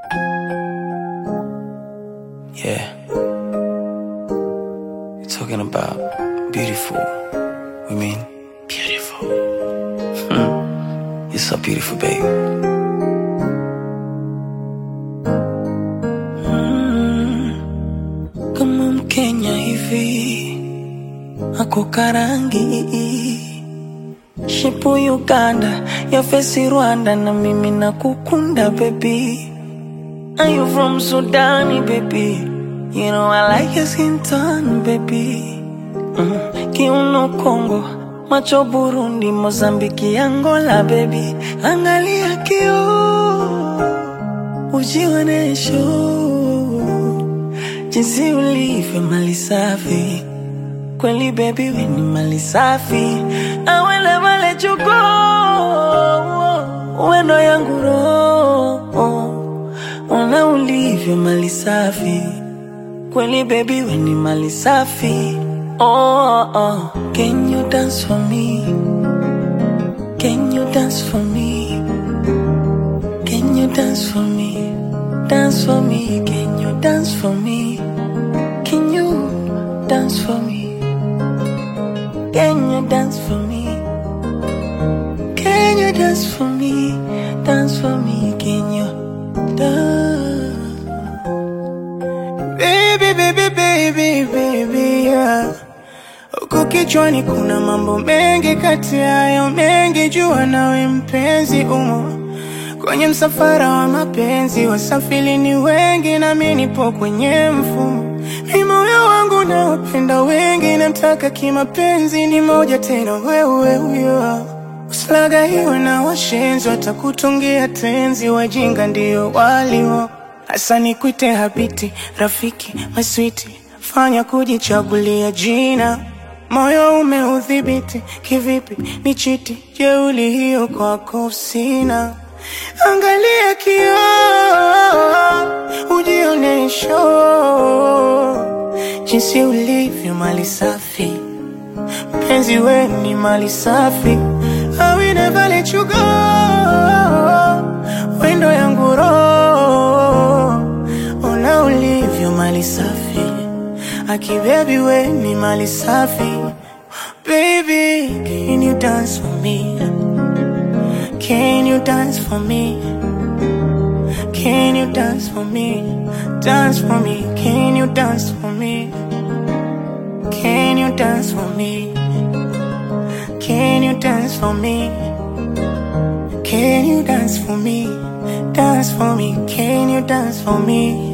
Yeah. You're talking about beautiful. We mean beautiful. You're so beautiful, babe. Mm. Kama Mkenya hivi ako karangi Shipu Uganda ya fesi Rwanda na mimi nakukunda baby Are you from Sudan baby You know I like your skin tone baby mm. Kiuno Kongo macho Burundi Mozambiki Angola baby Angalia kio ujionesho jinsi ulivyo mali safi kweli baby we ni mali safi I will never let you go wendo yangu roho ona ulivyo mali safi kweli baby we ni mali safi oh, oh, oh. can you dance for me can you dance for me can you dance for me dance for me can you dance for me can you dance for me can you dance for me? Can you dance for me? Dance for me, can you dance? Baby, baby, baby, baby, yeah. Huku kichwani kuna mambo mengi, kati yayo mengi jua nawe mpenzi umo kwenye msafara wa mapenzi, wasafiri ni wengi, nami nipo kwenye mfumo. Ni moyo wangu naopenda wengi, namtaka kimapenzi, ni moja tena, wewe huyo. Usilaga hiyo na washenzi, watakutungia tenzi, wajinga ndio walio. Hasa nikwite habiti, rafiki, maswiti, fanya kujichagulia jina Moyo umeudhibiti kivipi? Ni chiti jeuli hiyo kwako sina. Angalia kioo, ujionesho jinsi ulivyo mali safi, mpenzi we ni mali safi. I will never let you go, wendo yangu roho, ona ulivyo mali safi Aki baby we ni mali safi Baby, can you dance for me? Can you dance for me? Can you dance for me? Dance for me, can you dance for me? Can you dance for me? Can you dance for me? Can you dance for me? Dance for me, can you dance for me?